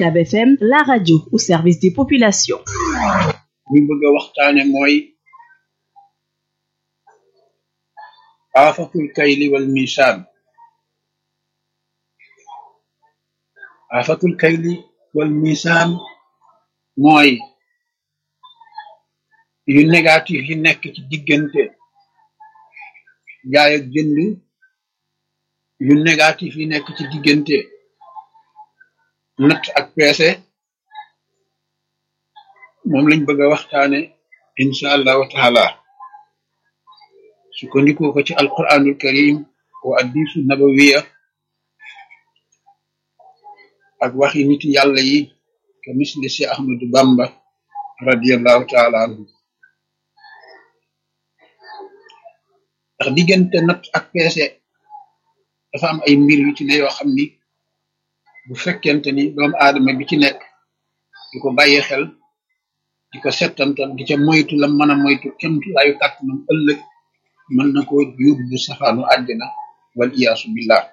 UCAB FM la radio au service des populations ñu bëgg a waxtaane mooy aafatul kayli wal misaan aafatul kayli wal misaan mooy yu négatif yi nekk ci diggante jaay ak jënd yu négatif yi nekk ci diggante natt ak peese moom lañ bëgg a waxtaane insha allahu taala sukkandikoo ko ci alquranul karim wa addisu nabawiya ak waxi nit yàlla yi ke misli si ahmadu bamba radiallahu taala anhu ndax diggante natt ak peese dafa am ay mbir yu ci ne yoo xam ni bu fekkente ni doomu aadama bi ci nekk di ko bàyyi xel di ko settantal di ca moytu la mën a moytu kemtu laayu kàttanam ëllëg mën na ko yóbbu safaanu àddina wal iyaasu billah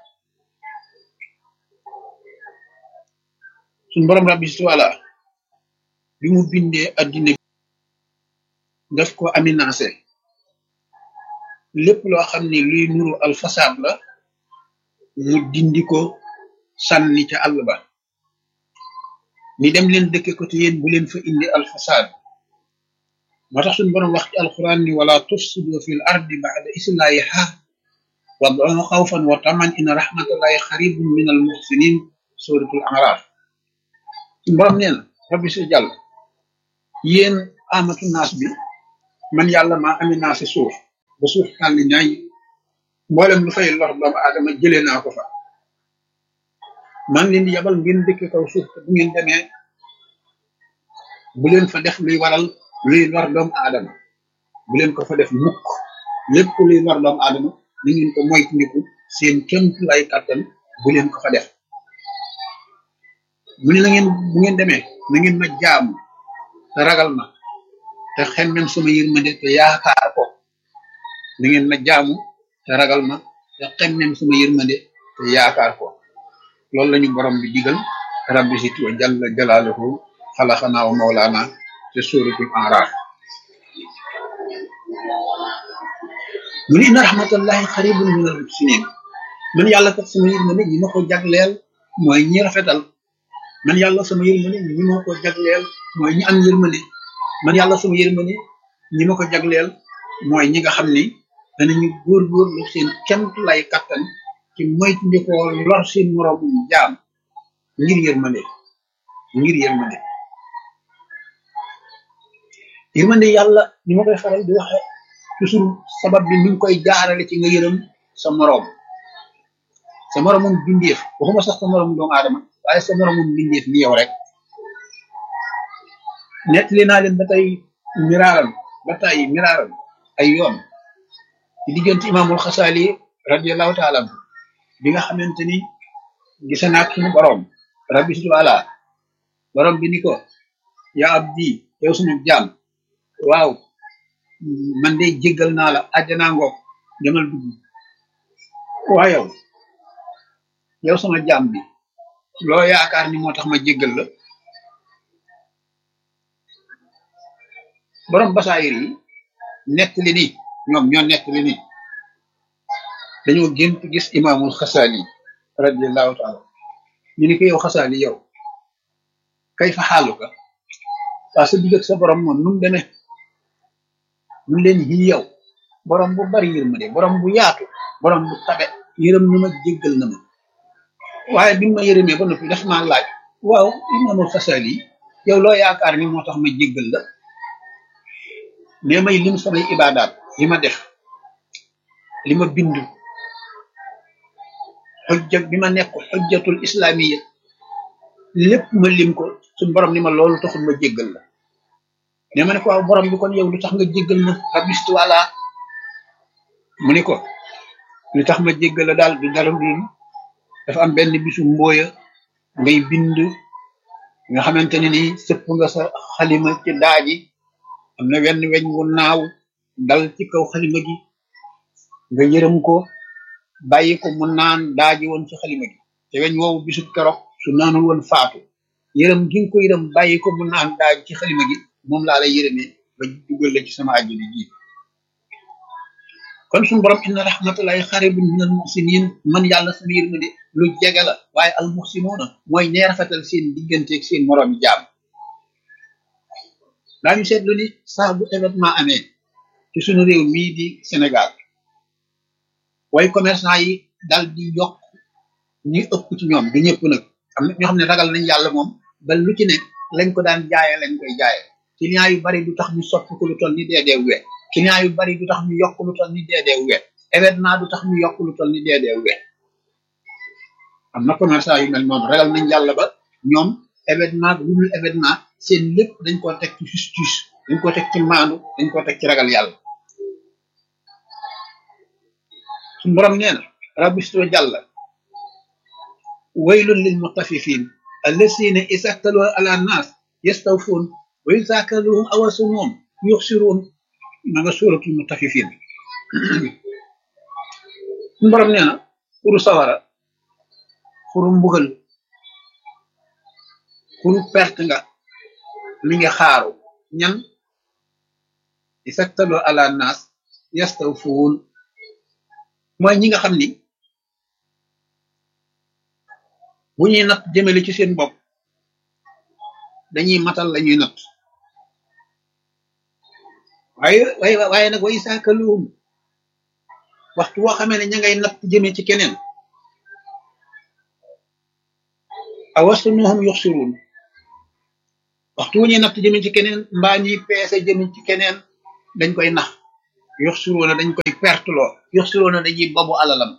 suñ borom rabbi wala bi mu bindee addina daf ko aminancé lépp loo xam ni luy nuru alfasaad la mu dindi ko sànni ca àll ba ni dem leen dëkke ko te yéen bu leen fa indi alfasaad moo tax suñu borom wax ci alquran ni wala tufsidu fil ardi ba'da islahiha wad'uhu xawfan wa taman inna rahmatallahi xaribun min al muhsinin suratul araf suñu borom nee na rabbi si jàll yéen amatu naas bi man yàlla maa aminancé suuf ba suuf xàlli ñaay mboolem lu fay lor doomu aadama jëlee naa ko fa man leen di yabal ngeen dëkk kaw suuf te bu ngeen demee bu leen fa def luy waral luy lor doomu aadama bu leen ko fa def mukk lépp luy lor doomu aadama ni ngeen ko moytandiku seen kémtu lay kàttan bu leen ko fa def mu ne la ngeen bu ngeen demee na ngeen ma jaamu te ragal ma te xemmem sama yërmande te yaakaar ko na ngeen ma jaamu te ragal ma te xemmem sama yërmande te yaakaar ko loolu lañu borom bi digal rabbi situ wa jalla jalaaluhu xalaxanaa wa mawlaana te suratul araf mu ne inna rahmatallahi xaribun min al muhsinin man yàlla kat sama yërmande ñi ma ko jagleel mooy ñi rafetal man yàlla sama yërmande ñi ma ko jagleel mooy ñi am yërmande man yàlla sama yërmande ñi ma ko jagleel mooy ñi nga xam ni danañu góorgóorlu seen kemt lay kattan ci moytu ndi ko lor seen moroom jaam ngir yërmande ngir yërmande yërmande yàlla ni ma koy faral di waxe toujours sabab bi mi ngi koy jaarale ci nga yërëm sa moroom sa moroomum bindeef waxuma sax sa moroom doomu aadama waaye sa moroomum bindeef ni yow rek nettali naa leen ba tey miraaram ba tey miraaram ay yoon ci diggante imaamul xasaali radiallahu taala anhu bi nga xamante ni gise naag suñu borom rabbi situ ala borom bi ni ko yaa abdi yow sunu jaam waaw man de jéggal naa la àjjanaa ngoog demal dugg waa yow yow sama jaam bi loo yaakaar ni moo tax ma jéggal la borom basaayir yi nettali ni ñoom ñoo nettali ni dañoo gént gis imaamul xasaali radiallahu taala ñu ni ko yow xasaali yow kay fa xaaluka waa sa digg ak sa borom moom nu mu demee mun leen yi yow borom bu bari yërmande borom bu yaatu borom bu tabe yërëm na ma jéggal na ma waaye bi ma yërëmee ba noppi daf maa laaj waaw imaamul xasaali yow loo yaakaar ni moo tax ma jéggal la mais may lim samay ibaadaat li ma def li ma bind xujja bi ma nekk xujjatul islamiya lépp ma lim ko suñ borom ni ma loolu taxul ma jéggal la ne ma ne ko waaw borom bi kon yow lu tax nga jéggal ma rabistu wala mu ni ko lu tax ma jéggal la daal du dara dul dafa am benn bisu mbooya ngay bind nga xamante ne ni sëpp nga sa xalima ci daaji am na wenn weñ wu naaw dal ci kaw xalima gi nga yërëm ko bàyyi ko mu naan daaji woon ci xalima gi te weñ woowu bisub keroog su naanul woon faatu yërëm gi nga ko yërëm bàyyi ko mu naan daaj ci xalima gi moom laa lay yërëmee ba dugal la ci sama àjjana ji kon suñu borom inna rahmatullahi xaribun minal muhsinin man yàlla sama yërmande lu jege la waaye al muhsinuuna mooy ñee rafetal seen diggante ak seen moroomi jaam daañu seetlu ni saa bu événement amee ci suñu réew mii di Sénégal way commerçant yi dal di yokk ñi ëpp ci ñoom du ñëpp nag am na ñoo xam ne ragal nañ yàlla moom ba lu ci ne lañ ko daan jaayee lañ koy jaayee client yu bari du tax ñu soppi ko lu toll ni dee dee we client yu bari du tax ñu yokk lu toll ni dee dee we événement du tax ñu yokk lu toll ni dee dee we am na commerçant yu mel noonu ragal nañ yàlla ba ñoom événement lu dul événement seen lépp dañ koo teg ci justice dañ koo teg ci maandu dañ koo teg ci ragal yàlla suñu borom nee na rabbisto jàlla waylun lil mutaffifin allasina isaktalu ala nas yastawfun wa yusakaluhum awasunuhum yuxsirun ma nga suratul mutaffifin suñu borom nee na xuru sawara xuru mbugal xuru perte nga mi ngi xaaru ñan isaktalu ala nas yastawfun mooy ñi nga xam ni bu ñuy natt jëmale ci seen bopp dañuy matal la ñuy natt waaye waaye waaye nag way saakaluum waxtu woo xamee ne ña ngay natt jëme ci keneen awasunuhum yuxsiruun waxtu wu ñuy natt jëme ci keneen mbaa ñuy peese jëme ci keneen dañ koy nax yuxsiruuna dañ koy perteloo yuxsiruuna dañuy babu alalam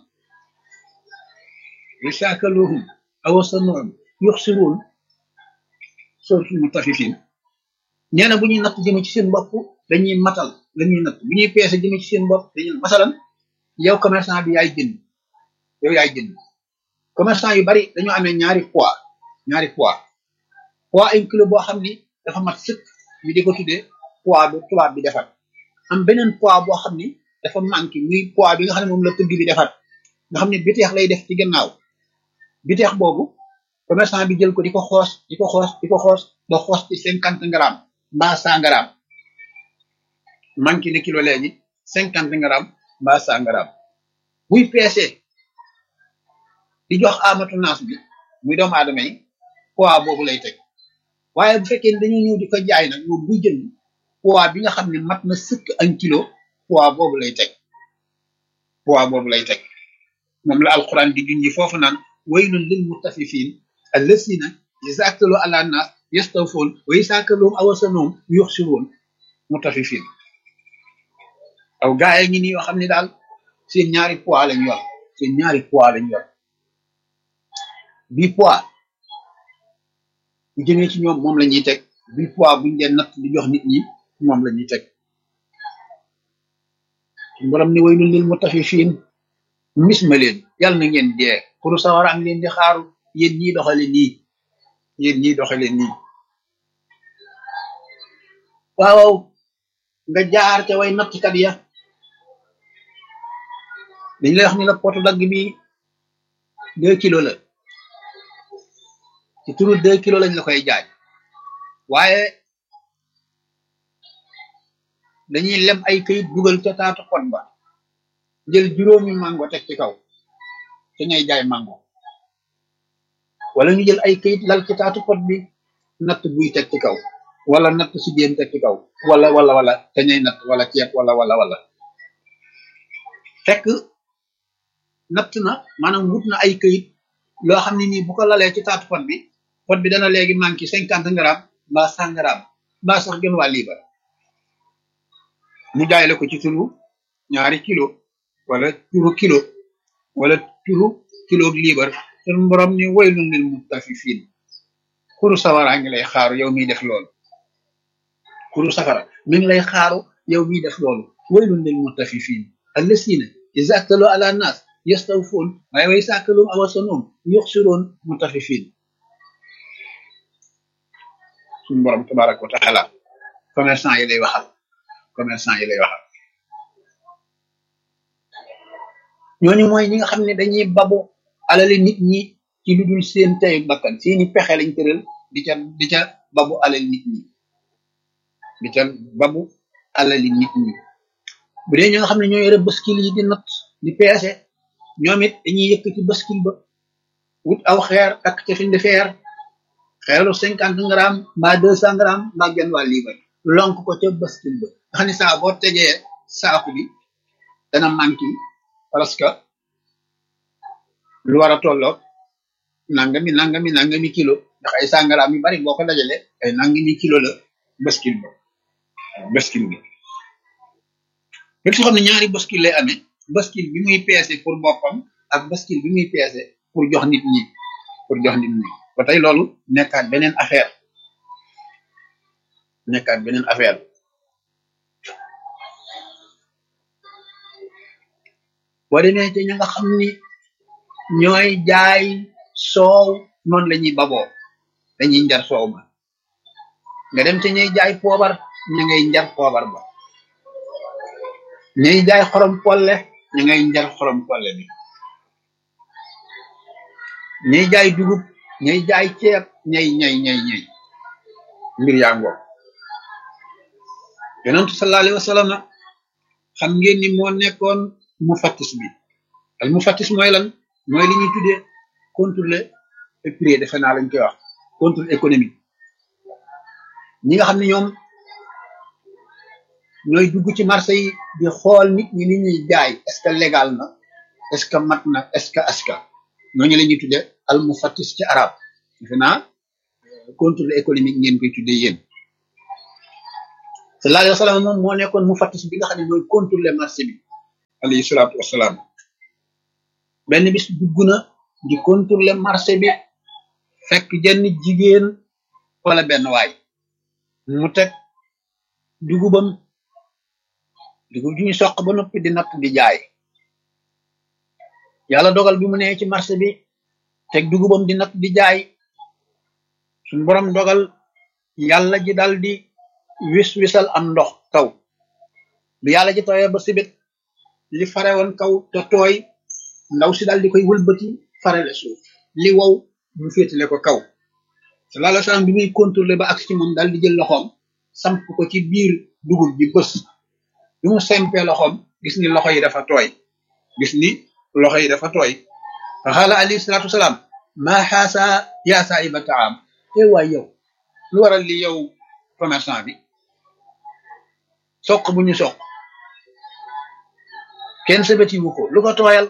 way saakaluhum awasanuhum yuxsiruun suratul mutaffifin nee na bu ñuy natt jëme ci seen bopp dañuy matal la ñuy natt bu ñuy peese jëme ci seen bopp dañuy masalan yow commerçant bi yaay jënd yow yaay jënd commerçant yu bari dañoo amee ñaari poids ñaari poids poids un kilo boo xam ni dafa mat sëkk ñu di ko tuddee poids bu tubaab bi defar am beneen poids boo xam ni dafa manqué muy poids bi nga xam ne moom la tëgg bi defar nga xam ne biteex lay def ci gannaaw biteex boobu commerçant bi jël ko di ko xoos di ko xoos di ko xoos ba xoos ci cinquante grammes mbaa cent grammes manqué ne kilo léegi cinquante grammes mbaa cent grammes buy peese di jox amatu naas bi muy doomu aadama yi poids boobu lay teg waaye bu fekkee ne dañuy ñëw di ko jaay nag moom buy jënd poids bi nga xam ne mat na sëkk un kilo poids boobu lay teg poids boobu lay teg moom la alquran di junji foofu naan waylun lil mutaffifin allasina iza aktalu ala nas yastawfun wa iza akaluhum aw wasanuhum yuxsirun mutaffifin aw gaay ngi ni yoo xam ne daal seen ñaari poids lañ yor seen ñaari poids lañ yor bi poids bu jëmee ci ñoom moom la ñuy teg bi poids buñ dee natt di jox nit ñi moom la ñuy teg borom ni waylun lil mutaffifin mis ma leen yàlla na ngeen dee pour sawara am leen di xaaru yéen ñii doxale nii yéen ñii doxale nii waaw nga jaar ca way nattkat ya dañ lay wax ni la potu dagg bi deux kilos la ci turu deux kilos lañ la koy jaay waaye dañuy lem ay këyit dugal ca taatu pot ba jël juróomi mango teg ci kaw te ñay jaay mango wala ñu jël ay këyit lal ci taatu pot bi natt buy teg ci kaw wala natt si déen teg ci kaw wala wala wala te ñay natt wala ceeb wala wala wala fekk natt na maanaam wut na ay këyit loo xam ne nii bu ko lalee ci taatu pot bi pot bi dana léegi manqué cinquante grammes mbaa cent grammes mbaa sax gën waa liibar mu jaay la ko ci turu ñaari kilo wala turu kilo wala turu kilo liibar sun borom ni waylun lil mutaffifin kuru sawara ngi lay xaaru yow miy def loolu kuru safara mi ngi lay xaaru yow miy def loolu waylun lil mutaffifin allasina iza aktalu ala nas yastawfun waaye way sàkkalum awasanum yuxsiroon mutaffifin sun borom tabaraka wa taala commerçant yi lay waxal commerçant yi lay waxal ñooñu mooy ñi nga xam ne dañuy babu alali nit ñi ci lu dul seen tey bakkan seeni pexe lañ tëral di ca di ca babu alal nit ñi di ca babu alali nit ñi bu dee ñi nga xam ne ñoo yore baskil yi di natt di peese ñoom it dañuy yëkkati baskil ba wut aw xeer takk ca fiñ di feer xeeru cinquante grammes mbaa deux cent grammes mbaa genn wàll liibar lonk ko ca baskil ba nga xam ne saa boo tegee saaku bi dana manqué parce que lu war a tolloog nangami nangami nangami kilo ndax ay sangaraam yu bari boo ko dajale ay nangami kilo la baskil ba baskil bi lépp soo xam ne ñaari baskil lay amee baskil bi muy peese pour boppam ak baskil bi muy peese pour jox nit ñi pour jox nit ñi ba tey loolu nekkaat beneen affaire nekkaat beneen affaire boo demee ci ña nga xam ni ñooy jaay soow noonu la ñuy baboo dañuy njar soow ma nga dem ci ñuy jaay poobar ña ngay njar poobar ba ñuy jaay xorom polle ña ngay njar xorom polle bi ñuy jaay dugub ñuy jaay ceeb ñay ñay ñay ñay mbir yaa ngoo yonentu sallallahu alayhi wa sallam xam ngeen ni moo nekkoon mu fattis bi al mu fattis mooy lan mooy li ñuy tuddee contrôle prix defe naa lañ koy wax contrôle économique ñi nga xam ne ñoom ñooy dugg ci marché yi di xool nit ñi li ñuy jaay est ce que légal na est ce que mat na est ce que aska ñooñu la ñuy tuddee al mu fattis ci arab defe naa contrôle économique ngeen koy tuddee yéen sallallahu alayhi wa sallam moom moo nekkoon mu fattis bi nga xam ne mooy contrôler marché bi alayhi salaatu wasalaam benn bis dugg na di contrôler marché bi fekk jenn jigéen wala benn waay mu teg dugubam dugub ju ñu soq ba noppi di natt di jaay yàlla dogal bi mu nee ci marché bi teg dugubam di natt di jaay suñu borom dogal yàlla ji dal di wis wisal am ndox kaw bi yàlla ji tooyee ba sibit li fare woon kaw te tooy ndaw si dal di koy wëlbati farele suuf li wow mu féetale ko kaw sallallahu alayhi wasallam bi muy contrôler ba ak ci moom dal di jël loxoom samp ko ci biir dugub bi bës bi mu sempee loxoom gis ni loxo yi dafa tooy gis ni loxo yi dafa tooy fa xaala alayhi salatu wasalaam maa xaasa yaa saahiba taam e waay yow lu waral li yow commerçant bi soq bu ñu soq kenn sebetiwu ko lu ko tooyal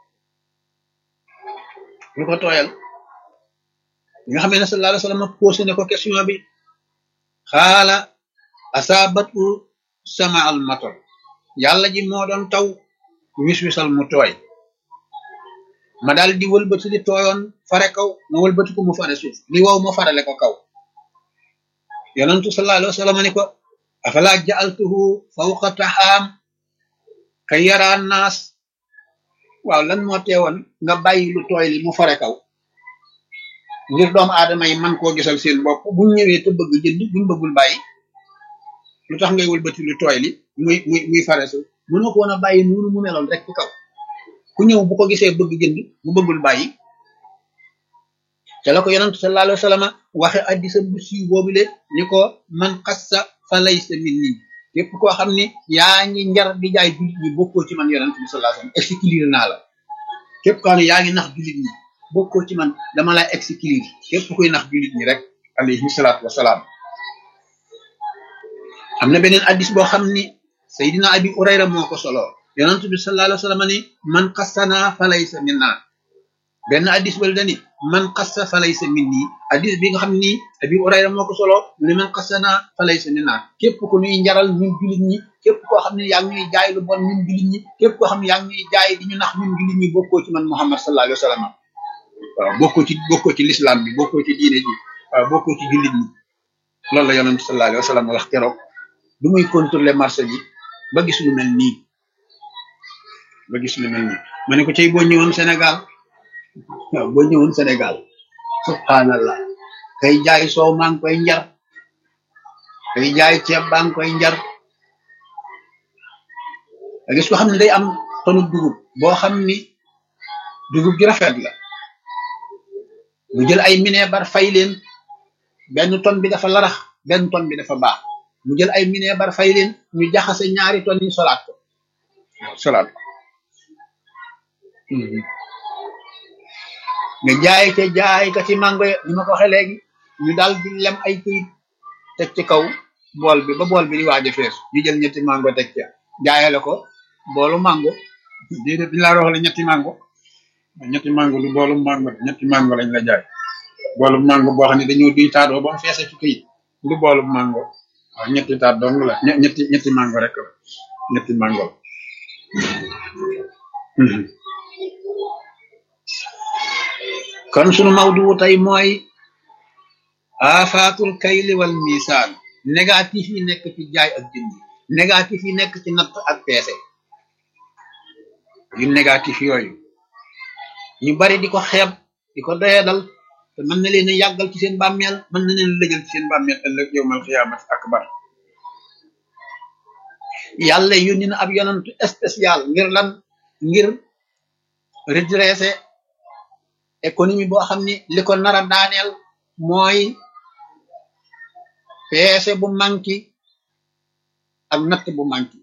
lu ko tooyal nga xam ne sallallahu alayhi wasallam posé ne ko question bi xaala asabatu sama al matar yàlla ji moo doon taw wis wisal mu tooy ma daal di wëlbati di tooyoon fare kaw ma wëlbati ko mu fare suuf li wow ma farale ko kaw yonentu sallallahu alayhi wasallam ni ko afala ja'altuhu fawqa taxaam kay yaraan naas waaw lan moo teewoon nga bàyyi lu tooy li mu fare kaw ngir doomu aadama yi man koo gisal seen bopp buñ ñëwee te bëgg jënd buñ bëggul bàyyi lu tax ngay wëlbati lu tooy li muy muy muy fare su mënoo ko woon a bàyyi noonu mu meloon rek ci kaw ku ñëw bu ko gisee bëgg jënd mu bëggul bàyyi te la ko yonent sallallahu alayhi wa sallam waxe addisa bu siiw boobu le ni ko man xassa fa laysa minni képp koo xam ni yaa ngi njar di jaay jullit ñi bokkoo ci man yonent bi sallallahu alayhi wa sallam exclure naa la képp koo xam ne yaa ngi nax jullit ñi bokkoo ci man dama lay exclure képp kuy nax jullit ñi rek alayhi salaatu wasalaam am na beneen addis boo xam ni Seydina Abi Urayra moo ko solo yonent bi sallallahu alayhi wa sallam ni man xassana fa laysa minna benn addis bal dani man xassa fa laysa minni addis bi nga xam ni Abi Urayra moo ko solo mu ne man xassana fa laysa minna képp ku ñuy njaral ñun jullit ñi képp koo xam ne yaa ngi ñuy jaay lu bon ñun jullit ñi képp koo xam ne yaa ngi ñuy jaay di ñu nax ñun jullit ñi bokkoo ci man Muhammad sallallahu alayhi wa sallam waaw bokkoo ci bokkoo ci l'islam bi bokkoo ci diine ji waaw bokkoo ci jullit ñi loolu la yonent sallallahu alayhi wa sallam wax keroog du muy contrôler marché bi ba gis lu mel nii ba gis lu mel nii ma ne ko cay boo ñëwoon Sénégal waaw boo ñëwoon Sénégal subhanallah kay jaay soow maa ngi koy njar kay jaay ceeb baa ngi koy njar a gis ko xam ne day am tonu dugub boo xam ni dugub ji rafet la mu jël ay minebar fay leen benn ton bi dafa larax benn ton bi dafa baax mu jël ay mineebar fay leen ñu jaxase ñaari ton yi solaat ko solaat ko nga jaay ca jaay ka ci mango ya ni ma ko waxee léegi ñu daal di lem ay këyit teg ci kaw bool bi ba bool bi di waaj a fees ñu jël ñetti mango teg ca jaayale ko boolu mango déedéet dañu laa wax la ñetti mango ñetti mango du boolu mango ñetti mango lañ la jaay boolu mango boo xam ne dañoo duy taatoo ba mu feese ci këyit du boolu mango waaw ñetti taat dong la ñetti ñetti mango rek la ñetti mango la kon sunu mawdu tey mooy afaatul kayli wal misaan négatif yi nekk ci jaay ak jënd négatif yi nekk ci natt ak peese yu négatif yooyu ñu bari di ko xeeb di ko doyadal te mën na leen a yàggal ci seen bàmmeel mën na leen lëjal ci seen bàmmeel ëllëg yowmal xiyaamati akbar yàlla yónni na ab yonantu spécial ngir lan ngir redresser économie boo xam ni li ko nar a daaneel mooy peese bu manki ak natt bu manki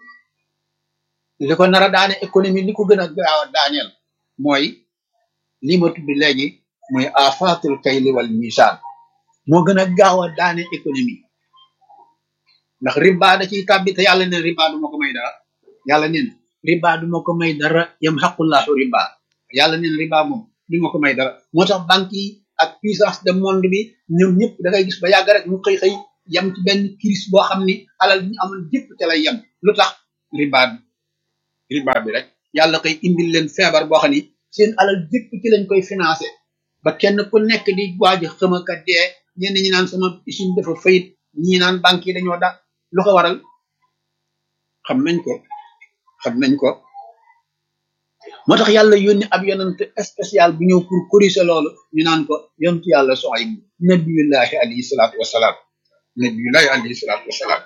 li ko nar a daane économie li ko gën a gaaw a daaneel mooy li ma tudd léegi mooy afatul kayli wal misaan moo gën a gaaw a daane économie ndax riba da ciy tàbbi te yàlla neen riba du ma ko may dara yàlla neen riba du ma ko may dara yam xaqullahu riba yàlla neen riba moom du ma ko may dara moo tax banque yi ak puissance de monde bi ñoom ñëpp da ngay gis ba yàgg rek ñu xëy xëy yem ci benn crise boo xam ni alal bi ñu amoon jëpp te lay yem lu tax riba bi riba bi rek yàlla koy indil leen feebar boo xam ni seen alal jëpp ci lañ koy financé ba kenn ku nekk di waaj a xëmaka dee ñenn ñi naan sama usine dafa fayit ñi naan banque yi dañoo da lu ko waral xam nañ ko xam nañ ko moo tax yàlla yónni ab yonent spécial bu ñëw pour corriger loolu ñu naan ko yontu yàlla Suayb nabiyullahi alayhi salaatu wasalaam nabiyullahi alayhi salaatu wasalaam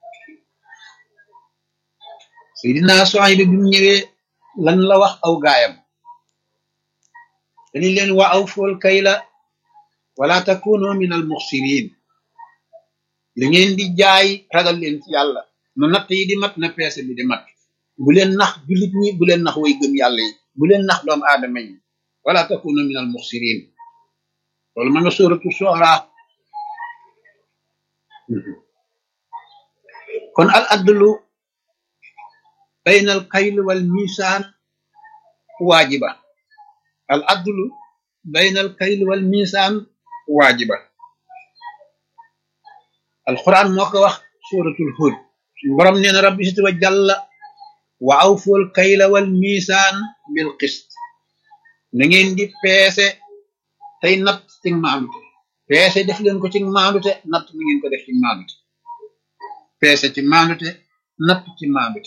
Seydina Suayb bi mu ñëwee lan la wax aw gaayam dañu leen wa aw fool kayla wala takunu min al muxsirin li ngeen di jaay ragal leen ci yàlla na natt yi di mat na peese bi di mat bu leen nax jullit ñi bu leen nax way gëm yàlla yi bu leen nax doomu aadama yi wala takunu min al muxsirin loolu ma nga sóoratu soora kon al adlu bayna al kayl wal misaan waajiba al adlu bayna al kayl wal misaan waajiba alquran moo ko wax suratul hud borom nee na rabbi sit wa jalla wa awful kayla wal misaan bil qist na ngeen di peese tey natt ci maandute peese def leen ko ci maandute natt na ngeen ko def ci maandute peese ci maandute natt ci maandute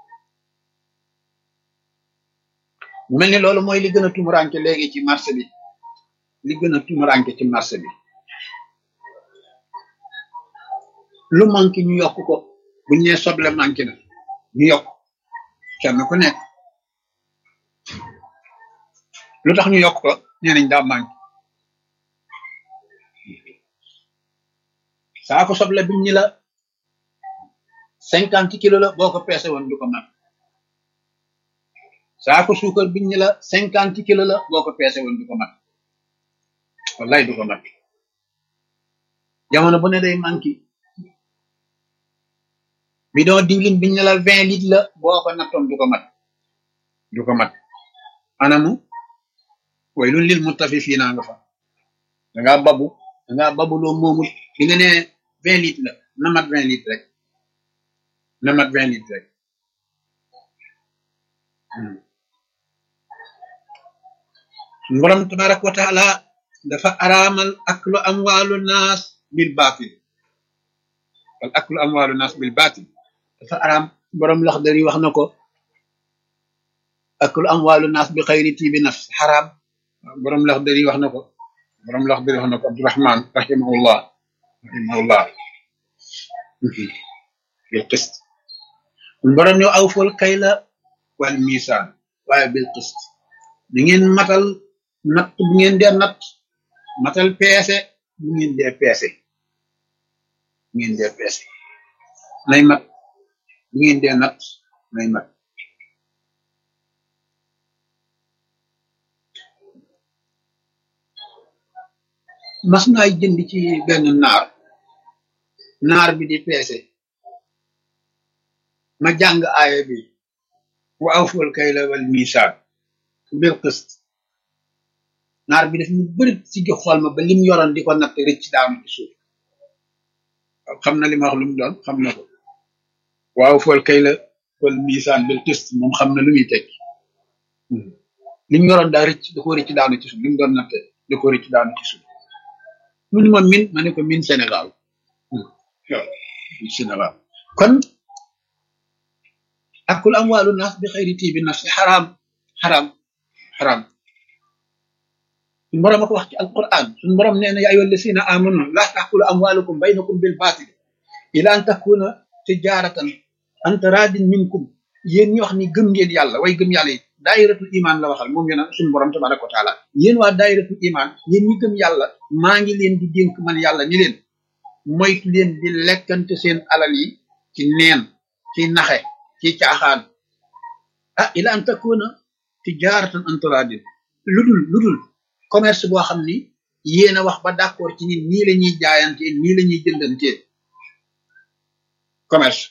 mu mel ni loolu mooy li gën a tumuranke léegi ci marché bi li gën a tumuranke ci marché bi lu manqué ñu yokk ko buñ nee soble manqué na ñu yokk kenn ku nekk lu tax ñu yokk ko nee nañ daa manqué saako soble biñ ñi la cinquante kilo la boo ko peese woon du ko mat saako suukar biñ ñi la cinquante kilo la boo ko peese woon du ko mat wallaay du ko mat jamono bu ne day manqué bidon diwlin biñ ne la vingt litres la boo ko nattoon du ko mat du ko mat anamu way lu lil mutafifiina nga fa da ngaa babu da ngaa babu loo moomul bi nga ne vingt litres la na mat vingt litres rek na mat vingt litres rek borom tabaraka wa taala dafa araamal aklu amwaalu naas bil baatil wal aklu amwaalu naas bil baatil dafa araam borom laxdari wax na ko aklu amwaalu naas bi xayri tiibi nafs xaraam borom laxdari wax na ko borom laxdari wax na ko abdurahman rahimahullah rahimahullah bil qist borom ñëw awful kayla wal misaan waaye bil qist di ngeen matal natt bu ngeen dee natt matal peese bu ngeen dee peese bu ngeen dee peese nay mat bu ngeen dee nat nay mat mas naay jënd ci benn naar naar bi di peese ma jàng aaya bi wa awful kayla wal miisaan bil qist naar bi daf ñu bëri ci gi xool ma ba lim yoroon di ko natt rëcc daanu ci suuf xam na li ma wax lu mu doon xam na ko wa awful kayla wal miisaan bil qist moom xam na lu muy tekki lim yoroon daa rëcc da ko rëcc daanu ci suuf lim doon natte da ko rëcc daanu ci suuf mu ni ma min ma ne ko min Sénégal waaw Sénégal kon akul amwaalu naas bi xayri tiibi nafsi xaraam xaraam xaraam suñu borom a ko wax ci alquran suñu borom nee na yaa ayyuha allasina amanu laa taakulu amwaalukum baynakum bil baatil ila an takuna tijaratan an taradin minkum yéen ñi wax ni gëm ngeen yàlla way gëm yàlla yi daayiratul iman la waxal moom yéen suñu borom tabaraka wa taala yéen waa daayiratul iman yéen ñi gëm yàlla maa ngi leen di dénk man yàlla ni leen moytu leen di lekkante seen alal yi ci neen ci naxe ci caaxaan ah ila an takuna tijaratan an taradin ludul ludul commerce boo xam ni yéen a wax ba d'accord ci ni nii la ñuy jaayante nii la ñuy jëndante commerce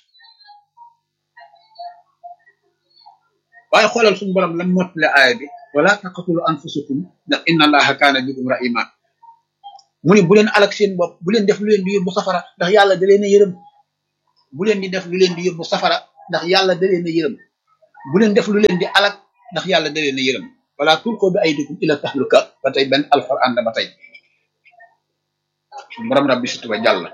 waaye xoolal suñu borom lan mottale aaya bi wala taqatulu anfusakum ndax inna allaha kaana bikum rahima mu ne bu leen alak seen bopp bu leen def lu leen di yóbbu safara ndax yàlla da leen a yërëm bu leen di def lu leen di yóbbu safara ndax yàlla da leen a yërëm bu leen def lu leen di alak ndax yàlla da leen a yërëm wala tulqu bi aydikum ila tahluka ba tey benn alquran la ba tey suñu borom rabbi situba jàll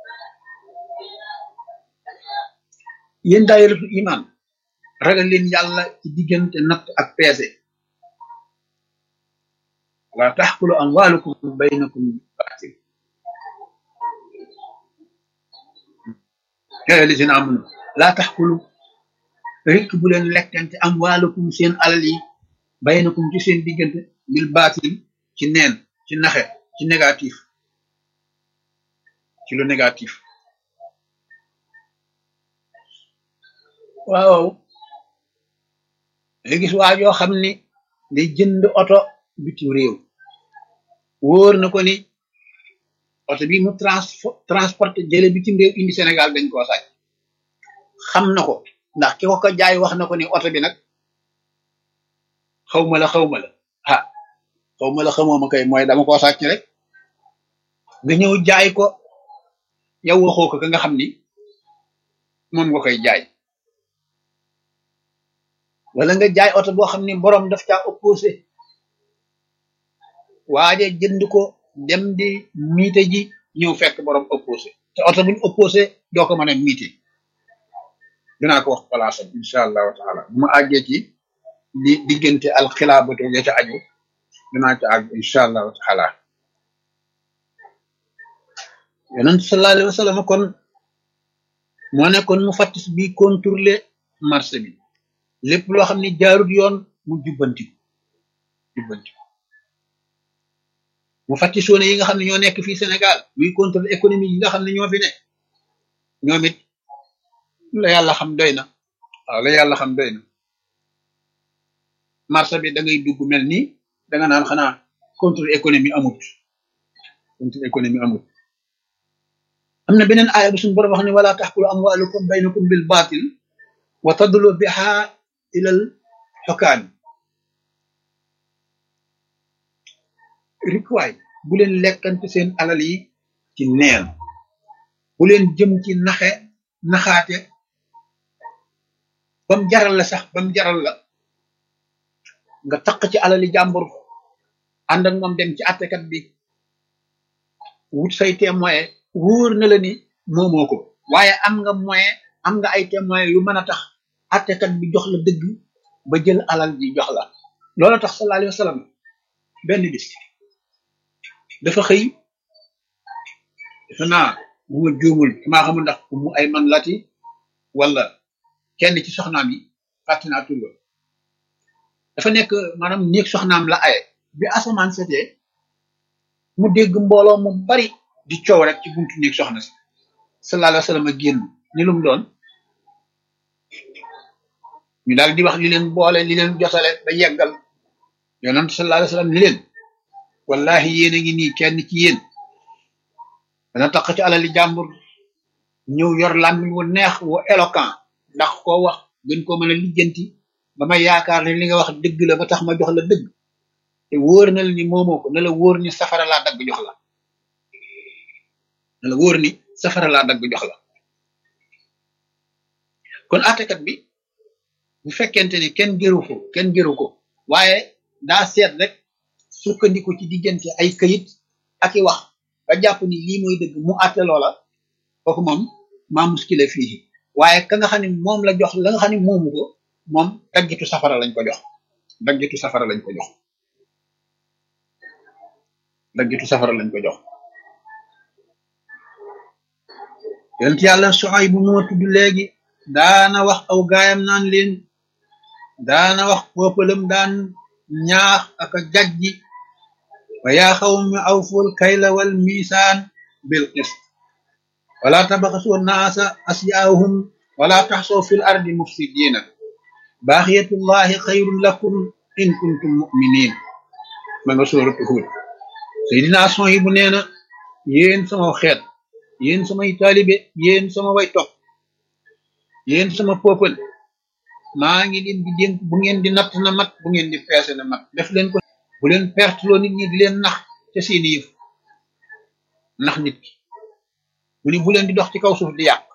yéen daayiratul iman ragal leen yàlla ci diggante natt ak peese wala taxkulu amwalukum baynakum baatil yaa lisina amanu laa taxkulu rek bu leen lekkante amwalukum seen alal yi baynakum ci seen diggante bil baatil ci neen ci naxe ci négatif ci lu négatif waaw nga gis waa joo xam ni day jënd oto bitim réew wóor na ko ni oto bi mu trans transporté jële bitim réew indi Sénégal dañ koo sàcc xam na ko ndax ki ko ko jaay wax na ko ni oto bi nag xaw ma la xaw ma la ah xaw ma la xamoo ma kay mooy dama koo sàcc rek nga ñëw jaay ko yow waxoo ko ka nga xam ni moom nga koy jaay wala nga jaay oto boo xam ni borom daf caa opposé waaje jënd ko dem di miite ji ñëw fekk borom opposé te oto buñ opposé doo ko mën a miite dinaa ko wax palaasam incha allahu taala bu ma àggee ci di diggante alxilaabatu ya ca aju dinaa ca àgg incha allahu taala yonent sallallahu alayhi wa sallam kon moo nekkoon mu fattis bi contrôler marché bi lépp loo xam ne jaarut yoon mu jubbanti ko jubbanti ko mu fattisoone yi nga xam ne ñoo nekk fii Sénégal muy contrôle économique yi nga xam ne ñoo fi ne ñoom it la yàlla xam doy na waaw la yàlla xam doy na marché bi da ngay dugg mel ni da nga naan xanaa contrôle économie amut contrôle économie amut am na beneen aaya bu suñu borom wax ne wala taxkulu amwalukum baynakum bil batil wa tadlu biha ilal xokaan rikwaay bu leen lekkante seen alal yi ci neen bu leen jëm ci naxe naxaate bam jaral la sax bam jaral la nga taq ci alali jàmbur ànd ak moom dem ci àttekat bi wut say témoin wóor na la ni moomoo ko waaye am nga moyen am nga ay témoin yu mën a tax àttekat bi jox la dëgg ba jël alal ji jox la loolu tax sallallahu alayhi wa sallam benn bis dafa xëy dafa naa bu ma juumul maa xamul ndax mu ay man lati wala kenn ci soxnaam yi fàtte naa tur ba dafa nekk maanaam néeg soxnaam la aye bi asamaan setee mu dégg mbooloo mu bari di coow rek ci buntu néeg soxna si sallallahu alayhi wa sallam a génn ni lum doon ñu daal di wax li leen boole li leen jotale ba yeggal yonent sallallahu alayhi wa sallam ni leen wallahi yéen a ngi nii kenn ci yéen dana tax ci alali jàmbur ñëw yor làmmiñ wu neex wu éloquent ndax koo wax gën koo mën a lijjanti ba ma yaakaar ne li nga wax dëgg la ba tax ma jox la dëgg te wóor na la ni moomoo ko na la wóor ni safara laa dagg jox la na la wóor ni safara laa dagg jox la kon àttekat bi bu fekkente ni kenn gëru ko kenn gëru ko waaye daa seet rek sukkandiku ci diggante ay këyit ak i wax ba jàpp ni lii mooy dëgg mu àtte loola kooku moom maa muskile fii waaye ka nga xam ne moom la jox la nga xam ne moomu ko moom daggitu safara lañ ko jox daggitu safara lañ ko jox daggitu safara lañ ko jox yonent yàlla soxay bu moo tudd léegi daana wax aw gaayam naan leen daana wax poppalam daan ñaax ak a jajji wa yaa xawmi awful kayla wal misaan bil qist wala tabaxasu naasa asyaahum wala taxsaw fil ardi mufsidina baaxiyatullahi xayrun lakum in kuntum muminin ma nga sóoratu Huud Seydina son yi bu nee na yéen sama xeet yéen samay taalibe yéen sama way topp yéen sama peuple maa ngi leen di dénk bu ngeen di natt na mat bu ngeen di peese na mat def leen ko bu leen perte loo nit ñi di leen nax ca seeni yëf nax nit ki mu ni bu leen di dox ci kaw suuf di yàq